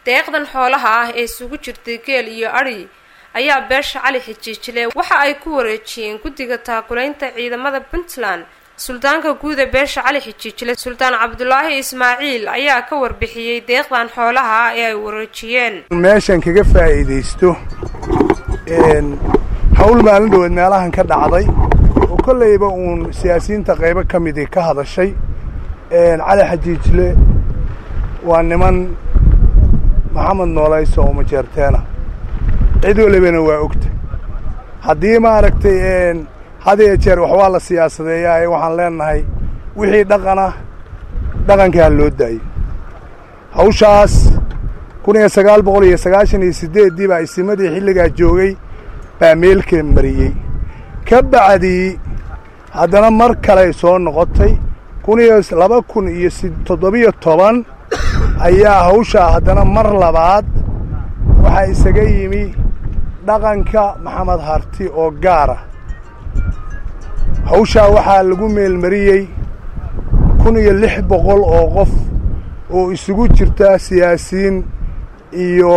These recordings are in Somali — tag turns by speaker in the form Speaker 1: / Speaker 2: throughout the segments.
Speaker 1: deeqdan xoolaha ah ee isugu jirtay geel iyo adhi ayaa beesha cali xijiijile waxa ay ku wareejiyeen guddiga taakulaynta ciidamada puntland suldaanka guud ee beesha cali xijiijile suldaan cabdulaahi ismaaciil ayaa ka warbixiyey deeqdan xoolaha ah ee ay wareejiyeen
Speaker 2: meeshan kaga faa'iidaysto hawl maalin dhaweed meelahan ka dhacday oo kollayba uun siyaasiyiinta qaybo ka midii ka hadashay cali xajiijle waa niman maxamed noolayso oo majeerteena cid walibana waa ogta haddii maaragtay had iyo jeer wax waa la siyaasadeeyaa ee waxaan leenahay wixii dhaqana dhaqankaa loo daayo hawshaas kun iyo sagaal boqol iyo sagaashan iyo siddeeddii baa isimadii xilligaa joogay baa meelka mariyey ka bacdii haddana mar kaley soo noqotay kun iyo laba kun iyo toddobiyo toban ayaa hawshaa haddana mar labaad waxaa isaga yimi dhaqanka maxamed harti oo gaara hawshaa waxaa lagu meelmariyey kun iyo lix boqol oo qof oo isugu jirta siyaasiyiin iyo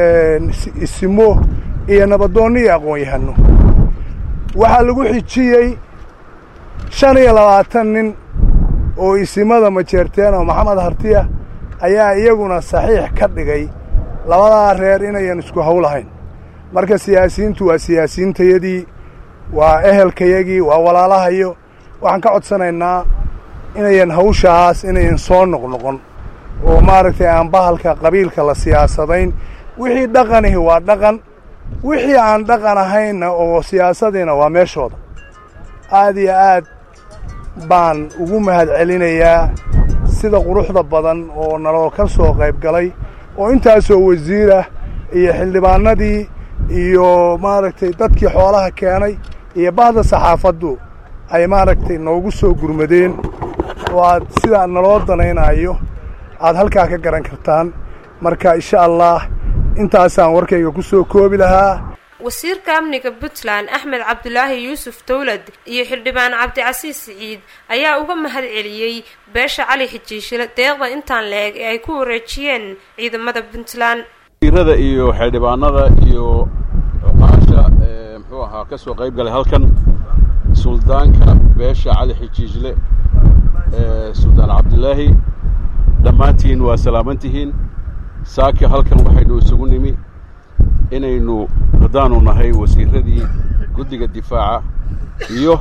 Speaker 2: isimo iyo nabadoonno iyo aqoon-yahano waxaa lagu xijiyey shan iyo labaatan nin oo isimada majeerteen oo maxamed hartiya ayaa iyaguna saxiix ka dhigay labadaa reer inayan isku hawlahayn marka siyaasiyiintu waa siyaasiyiintayadii waa ehelkayagii waa walaalahayo waxaan ka codsanaynaa inayan hawshaas inayan soo noqnoqon oo maaragtay aan bahalka qabiilka la siyaasadayn wixii dhaqanihi waa dhaqan wixii aan dhaqan ahaynna oo siyaasadiina waa meeshooda aad iyo aad baan ugu mahad celinayaa sida quruxda badan oo naloo ka soo qayb galay oo intaasoo wasiirah iyo xildhibaanadii iyo maaragtay dadkii xoolaha keenay iyo bahda saxaafaddu ay maaragtay noogu soo gurmadeen oo aad sidaa naloo danaynayo aad halkaa ka garan kartaan marka insha allah intaasaan warkayga ku soo koobi lahaa
Speaker 1: wasiirka amniga puntland axmed cabdulaahi yuusuf dowlad iyo xildhibaan cabdicasiis siciid ayaa uga mahad celiyey beesha cali xijiishile deeqda intaan la-eg ee ay ku wareejiyeen ciidamada puntland
Speaker 3: wasiirada iyo xildhibaanada iyo oqaasha muxuu ahaa ka soo qayb galay halkan suldaanka beesha cali xijiijle suldaan cabdilaahi dhammaantiin waa salaamantihiin saaki halkan waxaynu isugu nimi inaynu haddaanu nahay wasiiradii guddiga difaaca iyo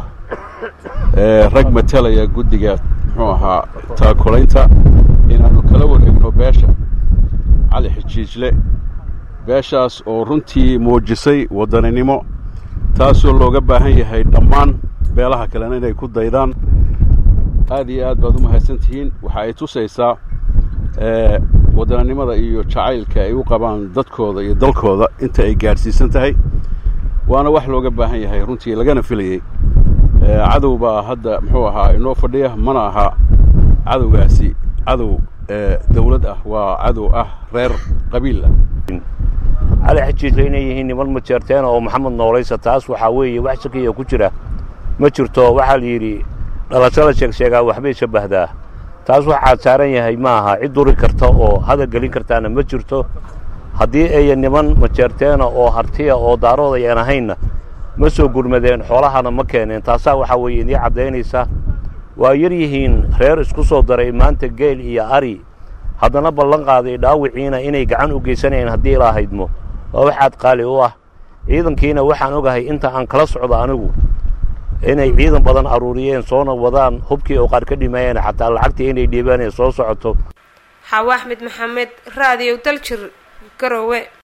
Speaker 3: rag matalaya guddiga muxuu ahaa taakulaynta inaannu kala wareegno beesha cali xijiijle beeshaas oo runtii muujisay waddaninimo taasoo looga baahan yahay dhammaan beelaha kalena inay ku daydaan aad iyo aad baad u mahadsan tihiin waxa ay tusaysaa waddananimada iyo jacaylka ay u qabaan dadkooda iyo dalkooda inta ay gaadhsiisan tahay waana wax looga baahan yahay runtii lagana filayey cadow baa hadda muxuu ahaa inoo fadhiya mana aha cadowgaasi cadow dawlad ah waa cadow ah reer qabiil ah
Speaker 4: cali xajiijle inay yihiin niman majeerteena oo maxamed noolaysa taas waxaa weeye wax shakiya ku jira ma jirto waxaa la yidhi dhalasho la sheegsheegaa waxbay shabbahdaa taas waxaa saaran yahay ma aha cid duri karta oo hadal gelin kartaana ma jirto haddii aya niman majeerteena oo hartiya oo daarood ayaan ahaynna ma soo gurmadeen xoolahana ma keeneen taasaa waxaa weeye idii caddaynaysa waa yar yihiin reer isku soo daray maanta geel iyo ari haddana ballan qaaday dhaawiciina inay gacan u geysanayeen haddii ilaa haydmo waa waxaad qaali u ah ciidankiina waxaan ogahay inta aan kala socdo anigu inay ciidan badan aruuriyeen soona wadaan hubkii oo qaar ka dhimaayeen xataa lacagtii inay dhiibaan ee soo socoto
Speaker 1: xaawo axmed maxamed raadiyow daljir garowe